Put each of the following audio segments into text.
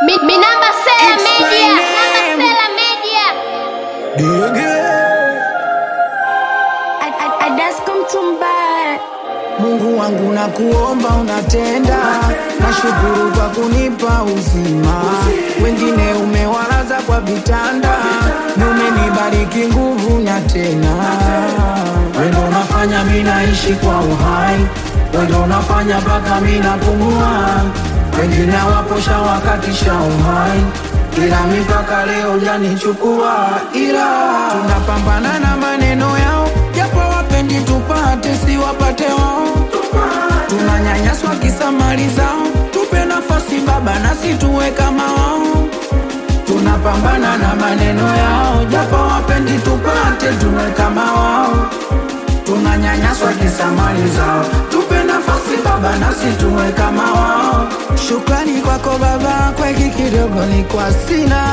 Mi, mi namba Sela It's Media. my Namba name. Sela Media. Dege. Mungu wangu na kuomba unatenda, nashukuru kwa kunipa uzima. Wengine umewalaza kwa vitanda, na umenibariki nguvu na tena. Wendo unafanya mi naishi kwa uhai, wendo unafanya mpaka mi napumua. Wengine waposha wakatisha uhai, ila mipaka leo janichukua, ila tunapambana na maneno yao, japo wapendi tupate, si wapate wao. Tunanyanyaswa kisa mali zao, tupe nafasi Baba nasi tuwe kama wao. Tunapambana na maneno yao, japo wapendi tupate, tuwe kama wao. Tunanyanyaswa kisa mali zao, tupe nafasi Baba nasi tuwe kama wao. Shukrani kwako Baba, kwa hiki kidogo ni kwa sina.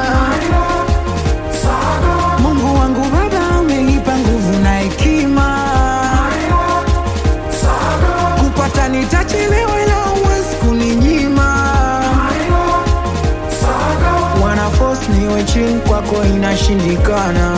Mungu wangu Baba, umenipa nguvu na hekima kupata nitachelewa, ila huwezi kuninyima. Wana force niwe chini, kwako inashindikana.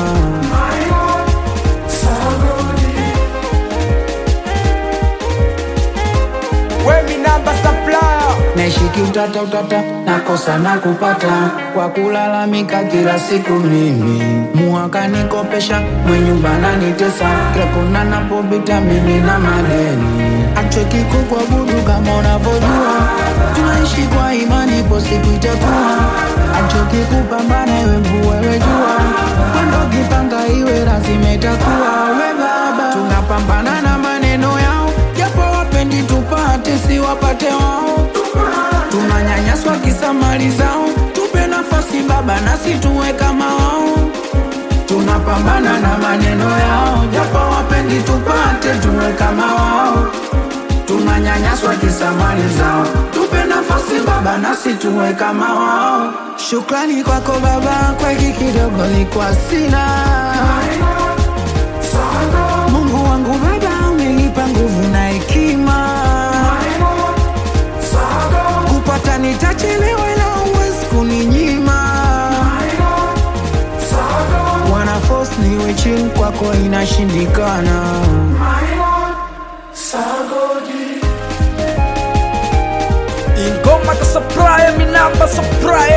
Wemi namba supplier Naishiki utata utata, nakosa na kupata kwa kulalamika kila siku. Mimi muhaka nikopesha, mwenye nyumba nanitesa, kila kona napopita mimi na madeni. Achweki kukuabudu kama unavyojua, tunaishi kwa imani, ipo siku itakuwa. Achoki kupambana, iwe mvua iwe jua, kwendo kipanga iwe lazima itakuwa. We Baba, tunapambana na maneno yao, japo wapendi tupate, si wapate wao tunanyanyaswa kisa mali zao, tupe nafasi Baba nasi tuwe kama wao. Tunapambana na maneno yao, japo wapendi tupate, tuwe kama wao. Tunanyanyaswa kisa mali zao, tupe nafasi Baba nasi tuwe kama wao. Shukrani kwako Baba, kwa hiki kidogo nilikuwa sina. Mungu wangu Baba, umenipa nguvu na hekima kupata nitachelewa, ila huwezi kuninyima. Wana force niwe chini, kwako inashindikana. Ingoma ka supplier mi namba supplier